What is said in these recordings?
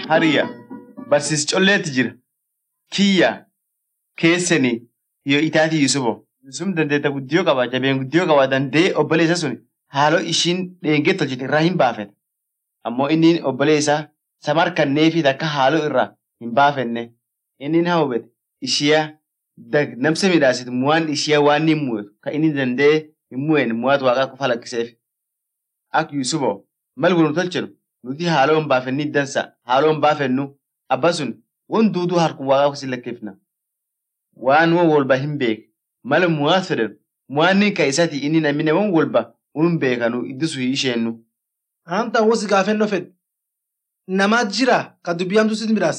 hariya barsiis colleetti jira kiyya keessanii yoo itaatii yusubo yusuf dandeetta guddiyoo qaba jabeen guddiyoo qaba dandee obboleessa sun haaloo ishiin dheengee tolchite irraa hin baafete ammoo inni obboleessa samar kanneefi takka haaloo irraa hin baafenne inni haa hubete ishiyaa namsa midhaasitu mu'aan ishiyaa waan hin mu'etu kan inni dandee hin mu'een mu'aatu waaqaa qofa lakkiseef ak yusubo mal kun tolchinu nuti haaloo hin baafenni dansa haaloo hin baafennu abba sun won duuduu harkun waaqaa kusin lakkeefna waan won wolba hin beek mala mu'aat fedhan mu'aanni ka isati inni namni won wolba unun beekanu iddisu isheennu. Anta wosi gaafennoo fedhe namaa jira ka dubbii hamtuu sitti midhaas.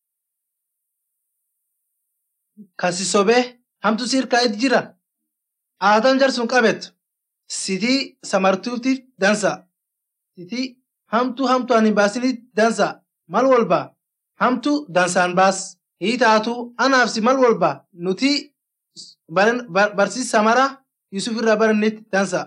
Kasi sobee hamtuu si hirkaa'eet jira. Aataan jarsuun qabettu sitii samartuutiif dansa. Sitii hamtuu hamtuu ani baasini dansa mal walba hamtuu dansaan baas. Hii taatu anaaf si mal walba nuti barsiis samara Yusuf irraa barannetti dansa.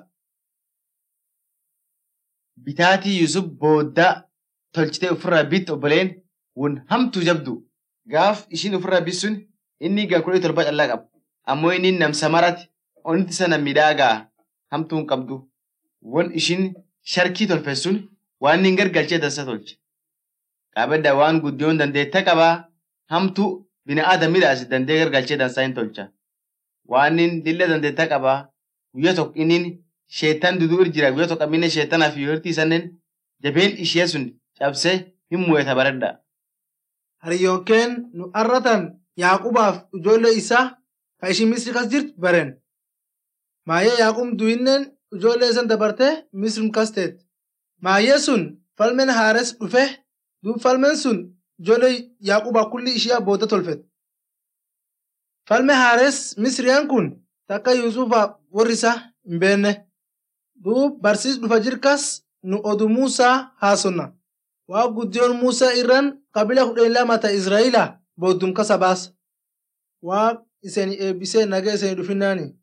Bitaatii Yusuf booddaa tolchitee ofirraa bitti obboleen won hamtuu jabdu gaaf ishiin ofirraa bitsun inni gankudhee torba callaa qaba. Ammoo inni nam samarati onitti sana midhaagaa hamtuun qabdu. Won ishiin sharkii tolfessun waan inni gargalchee dansa tolche. Qaabedda waan guddiyoon dandeetta qabaa hamtuu bina'aada midhaasi dandee gargalchee dansaa hin tolcha. Waan inni dilla dandeetta qabaa guyyaa tokko inni sheettan duduu irra jira guyyaa tokko amminne sheettanaaf yoo hirtii isannen jabeen ishee sun cabsee hin mu'eeta baredha. Hariyyookeen nu arratan Yaaqubaaf ijoollee isaa ka ishii Misri kas jirtu baren. Maayyee Yaaqub du'innen ijoollee isan dabartee Misri kas teet. Maayyee sun falmeen haares dhufe duub falmeen sun ijoollee Yaaqubaa kulli ishee booda tolfet. Falme haares Misriyaan kun takka Yuusufaaf warri isaa hin beenne. Duub barsiis dhufa jirkas nu odu Muusaa haasonna. Waa guddiyoon Muusaa irraan qabila kudhan lama ta Israa'ila booddum kasa baasa. Waa iseen eebbisee nagaa iseen dhufinnaani.